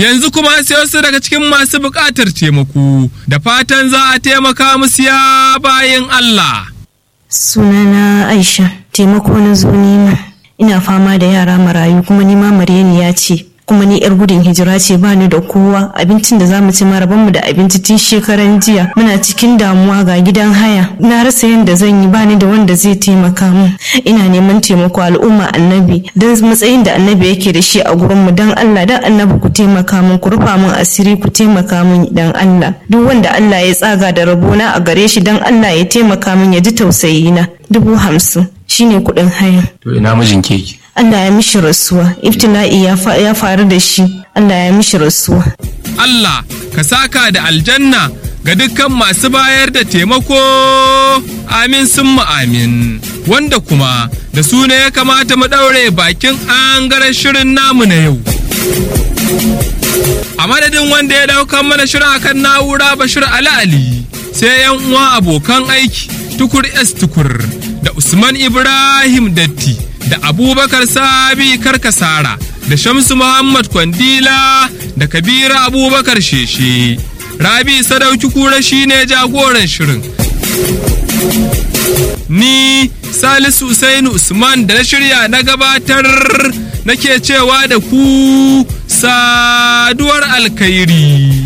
yanzu kuma sai wasu daga cikin masu buƙatar taimako da fatan za a taimaka musu ya bayan Allah. Sunana Aisha, taimako na zo nema. Ina fama da yara marayu kuma nima Maryani ce. kuma ni yar gudun hijira ce ba ni da kowa abincin da zamu ci mara mu da abinci tun shekaran jiya muna cikin damuwa ga gidan haya na rasa yadda zan yi bani da wanda zai taimaka min ina neman taimako al'umma annabi don matsayin da annabi yake da shi a gurin mu dan Allah dan annabi ku taimaka min ku rufa min asiri ku taimaka min dan Allah duk wanda Allah ya tsaga da rabona a gare shi dan Allah ya taimaka min ya ji tausayi na dubu hamsin shine kuɗin haya to ina mijin keki Allah ya mishi rasuwa iftila'i ya faru da shi Allah ya mishi rasuwa Allah ka saka da aljanna ga dukkan masu bayar da taimako amin sun amin wanda kuma da su ne ya kamata mu ɗaure bakin angaren shirin namu na yau a madadin wanda ya daukan mana shirin akan na'ura bashir ali ali sai yan uwa abokan aiki tukur s tukur da usman ibrahim datti da abubakar sabi karkasara da shamsu muhammad kwandila da kabira abubakar sheshe rabi sadauki kura shine jagoran shirin ni salisu usainu usman da na shirya na gabatar nake cewa da ku saduwar alkhairi